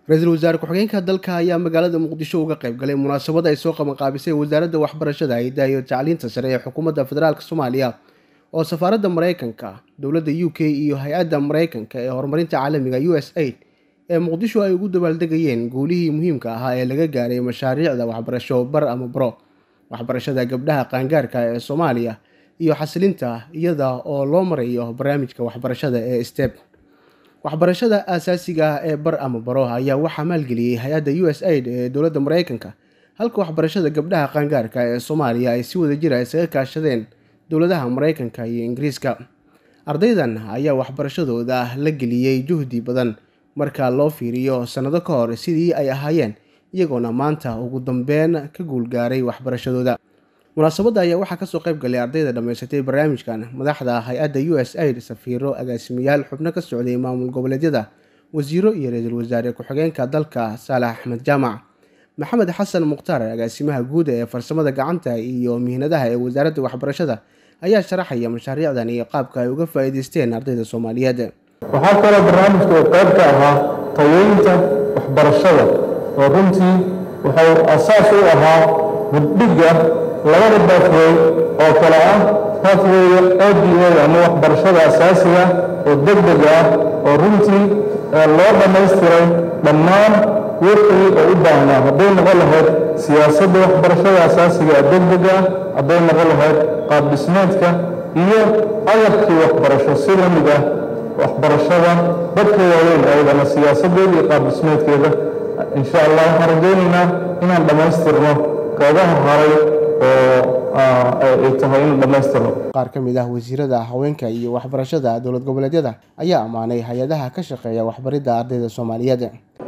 ra-iisul wasaare ku-xigeenka dalka ayaa magaalada muqdisho uga qayb galay munaasabad ay soo qabanqaabisay wasaaradda waxbarashada haydaha iyo tacliinta sare ee xukuumadda federaalk soomaaliya oo safaaradda maraykanka dowladda u k iyo hay-adda maraykanka ee horumarinta caalamiga u s aid ee muqdisho ay ugu dabaaldegayeen guulihii muhiimka ahaa ee laga gaaray mashaariicda waxbarasho bar ama baro waxbarashada gabdhaha qaangaarka ee soomaaliya iyo xasilinta iyada oo loo marayo barnaamijka waxbarashada ee steb waxbarashada aasaasiga ah ee bar ama baro ayaa waxaa maalgeliyey hay-adda u s aid ee dowladda maraykanka halka waxbarashada gabdhaha qaangaarka ee soomaaliya ay si wada jira isaga kaashadeen dowladaha maraykanka iyo ingiriiska ardaydan ayaa waxbarashadooda la geliyey juhdi badan marka loo fiiriyo sannado ka hor sidii ay ahaayeen iyagoona maanta ugu dambeyn ka guulgaaray waxbarashadooda munaasabadda ayaa waxaa kasoo qayb galay ardayda dhammaysatay barnaamijkan madaxda hay-adda u s aid safiiro agaasimayaal xubno ka socday maamul goboleedyada wasiiro iyo ra-iisul wasaare ku-xigeenka dalka saalax axmed jaamac maxamed xasan mukhtaar agaasimaha guud ee farsamada gacanta iyo mihnadaha ee wasaaradda waxbarashada ayaa sharaxaya mashaariicdan iyo qaabka ay uga faa'iideysteen ardayda soomaaliyeed waxaa kaloo barnaamijka oo qayb ka ahaa tayeynta waxbarashada oo runtii wuxuu asaas u ahaa buddhigga labada bathway oo kale ah bathwayga oda ama waxbarashada asaasiga oo degdeg ah oo runtii loo dhammaystiray dhammaan wixii oo u baahnaa hadday noqon lahayd siyaasadda waxbarashada asaasiga ee degdega ah hadday noqon lahayd qaab dhismeedka iyo agabkii waxbarasho si la mid ah waxbarashada dadka waaweyn ayadana siyaasadeeda iyo qaab dhismeedkeeda insha allah waxaan rajaynaynaa inaan dhammaystirno goobaha haray oo ay tahay in dhammaystirno qaar ka mid ah wasiirada haweenka iyo waxbarashada dowlad goboleedyada ayaa ammaanay hay-adaha ka shaqeeya waxbaridda ardayda soomaaliyeed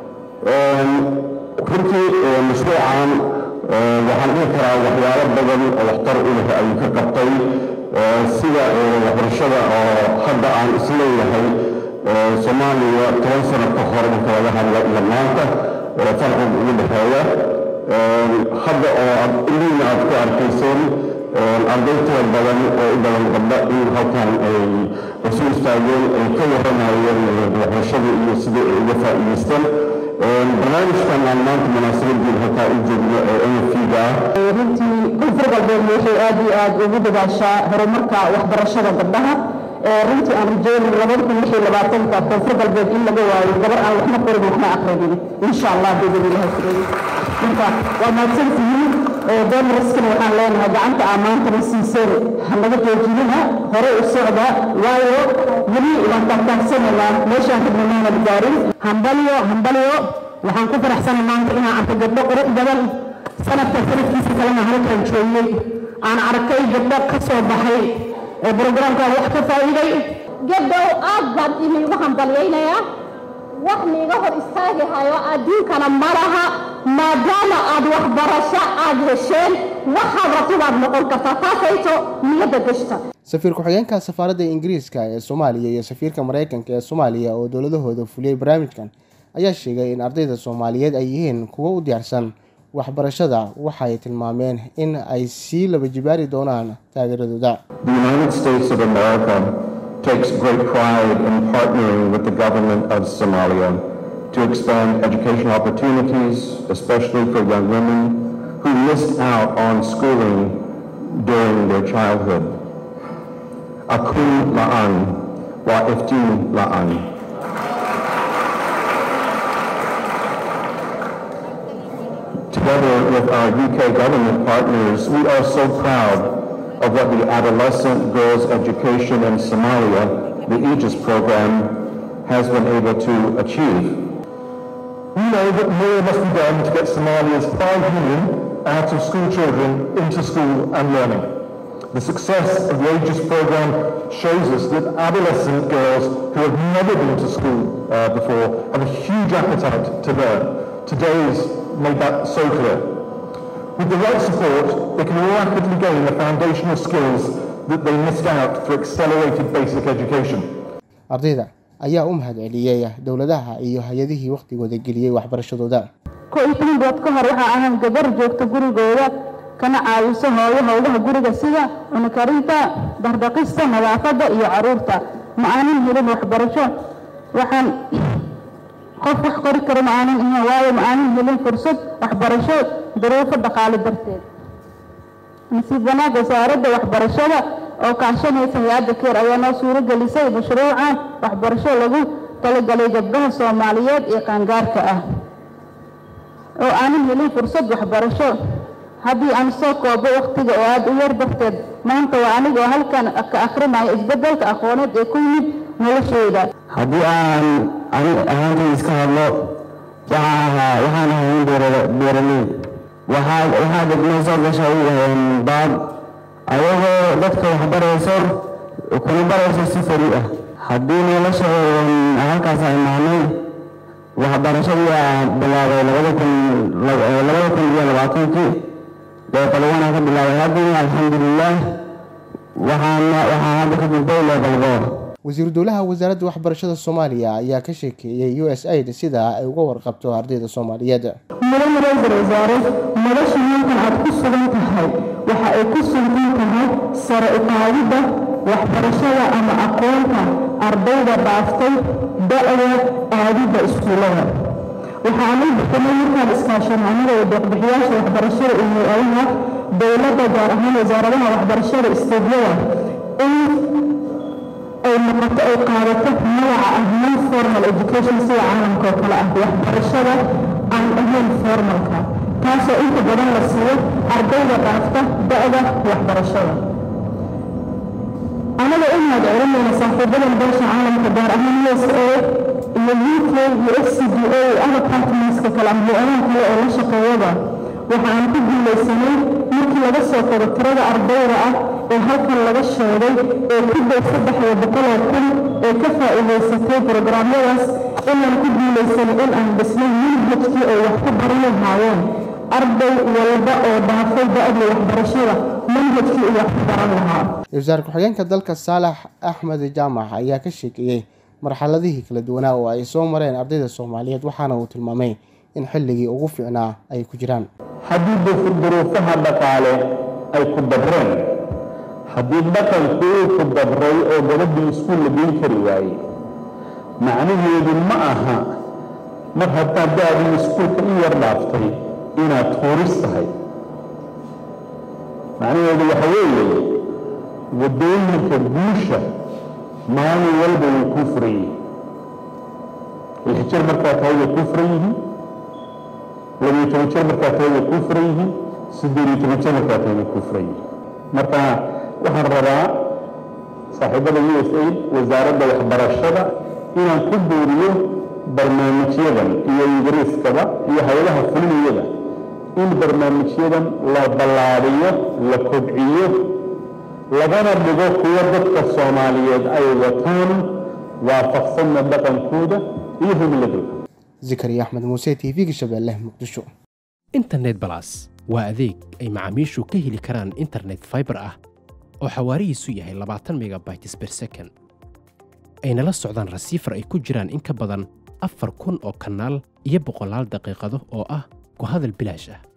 runtii mashruucan waxaan dhihi karaa waxyaalo badan oo waxtar u leh ayuu ka qabtay sida waxbarashada oo hadda aan isleeyahay soomaaliya toban sano ka hor marka laga hadlo iyo maanta farqiga ugu dhexeeya hadda oo aad iliina aad ku arkayseen arday tira badan oo u badan gabdha in halkan ay isu istaageen ay ka waranayeen waxbarashada iyo sidii ay uga faa'iidaysteen barnaamijkan aan maanta munaasabadiin halkaa u joogno ee nfga ah runtii koonfur galbeed waxay aad iyo aad ugu dadaashaa horumarka waxbarashada gabdhaha runtii aan rajeynin labada kun lix iyo labaatanka koonfur galbeed in laga waayo gabar aan waxna qorin waxna aqrinin insha allah bidin ilahay fureeyey marka waa mahadsantihiin doonaraskana waxaan leenahay gacanta aa maantana siiseen hanaga joojinina hore u socda waayo weli waan taagtaagsanaynaa meeshaan kadnamaanad gaarin hambalyo hambalyo waxaan ku faraxsanay maanta inaan arko gabdho qurux badan sanadka sanadkiisa kalena halkan joogay aan arkay gabdho ka soo baxay ee brograamkaan wax ka faa'iiday gabdhow aad baan iniigu hambalyaynayaa wax niiga hor istaagi hayo adduunkana ma laha maadaama aad waxbarasho aad hesheen waxaad rabto baad noqon kartaa taasayto niyadda gashta safiir ku-xigeenka safaaradda ingiriiska ee soomaaliya iyo safiirka maraykanka ee soomaaliya oo dowladahooda fuliyey barnaamijkan ayaa sheegay in ardayda soomaaliyeed ay yihiin kuwo u diyaarsan waxbarashada waxay tilmaameen in ay sii laba jibaari doonaan taageeradooda takes great pride in partnering with the government of Somalia to expand educational opportunities, especially for young women who missed out on schooling during their childhood. Akun la'an wa iftin la'an. Together with our UK government partners, we are so proud of what the Adolescent Girls Education in Somalia, the Aegis program, has been able to achieve. We know that more must be done to get Somalia's 5 million out of school children into school and learning. The success of the Aegis program shows us that adolescent girls who have never been to school uh, before have a huge appetite to learn. Today's made that so clear. With the right support, they can rapidly gain the foundational skills that they missed out through accelerated basic education. ardayda ayaa u mahad celiyey dowladaha iyo hay-adihii wakhtigooda geliyey waxbarashadooda ko iyo toban bilood ka hor waxaa ahaan gabar joogta gurigooda kana caawiso hooyo howlaha guriga sida cunikarinta dardaqista nadaafadda iyo caruurta ma aanan helin waxbarasho waxaan qof wax qori kara ma aanan ahayn waayo ma aanan helin fursad waxbarasho duruufo dhaqaale darteed nasiib wanaag wasaaradda waxbarashada oo kaashanaysa hay-adda keer ayaa noo suuro gelisay mashruucan waxbarasho lagu talagalay gabdhaha soomaaliyeed ee qaangaarka ah oo aanan helin fursad waxbarasho haddii aan soo koobo wakhtiga oo aada u yar darteed maanta waa anigoo halkan ka akrinaya isbeddelka aqooneed ee ku yimid nolosheyda haddii aan ani ahaantay iska hadlo waxaan ahaa waxaan ahay nin beeraley waxaa waxaa degmay soo gashay baad ayagoo dadka waxbarayso kuna barayso si fari ah haddii nolosha halkaas ay mahnay waxbarashadii aan bilaabay labada kun labada kun iyo labaatankii leebalwana ka bilaabay haddii alxamdulilah waxaan waxaan hadda ka gudbay leebalboor wasiiru dowlaha wasaaradda waxbarashada soomaaliya ayaa ka sheekeeyey u s aid sida ay uga warqabto ardayda soomaaliyeed mudan ra-iisul wasaare nolosha halkan aad ku sugan tahay waxa ay ku sugan tahay sare u qaadidda waxbarashada ama aqoonta ardayda dhaaftay da-da aadidda iskuullada waxaanu bixinay markaan iskaashananada ee deeqbixiyaasha waxbarashada iyo hay-adaha dowladda gaar ahaan wasaaradaha waxbarashada isteedyada in ay noqoto ay qaadato magaca ah non formal education sida caalamka oo kale ah waxbarashada aan ahayn formalka taasoo inta badan la siiyo ardayda dhaafta da-da waxbarashada anaga inaad celinayna saaxiibadan beesha caalamka gaar ahaan u s a iyo u k iyo f c d a iyo other partnerska kale ama hay-adaha kale oo la shaqeeyada waxa aan ku guulaysanay markii laga soo koro tirada ardayda ah ee halkan laga sheegay ee ku dhow saddex iyo boqoloo kun ee ka faa'iidaysatay brograamyadaas inaan ku guulaysanay in aan dhisnay manhajkii ay wax ku baran lahaayeen arday walba oo dhaafay da-dii waxbarashada manhajkii uu wax ku baran lahaa wasaar ku-xigeenka dalka saalax axmed jaamac ayaa ka sheekeeyey marxaladihii kala duwanaa oo ay soo mareen ardayda soomaaliyeed waxaana uu tilmaamay in xilligii ugu fiicnaa ay ku jiraan haddii duruufaha dhaqaale ay ku dabreen haddii dhaqanku uu ku dabray oo gabadhii iskuul la geyn kari waayey macnaheedu ma aha mar haddaad da-dii iskuulka in yar dhaaftay inaad tuuris tahay macnaheedu waxa weeye waddooyinka guusha maalin walba way kuu furan yihiin lix jir markaa tahay way kuu furan yihiin labiyo toban jir markaa tahay way kuu furan yihiin siddeed iyo toban jir markaa tahay way kuu furan yihiin marka waxaan rabaa saaxiibada u s aid wasaaradda waxbarashada inaan ku buuriyo barnaamijyadan iyo ingiriiskaba iyo haylaha fulinayada in barnaamijyadan la ballaadiyo la kobciyo lagana dhigo kuwo dadka soomaaliyeed ay wataan waafaqsanna dhaqankooda iyo himiladooda zikariya axmed muuse t v-ga shabeelle muqdisho internet balas waa adeeg ay macaamiishu ka heli karaan internet fiber ah oo xawaarihiisu yahay labaatan megabytes ber second ayna la socdaan rasiifar ay ku jiraan in ka badan afar kun oo kanaal iyo boqolaal daqiiqado oo ah ku hadal bilaash ah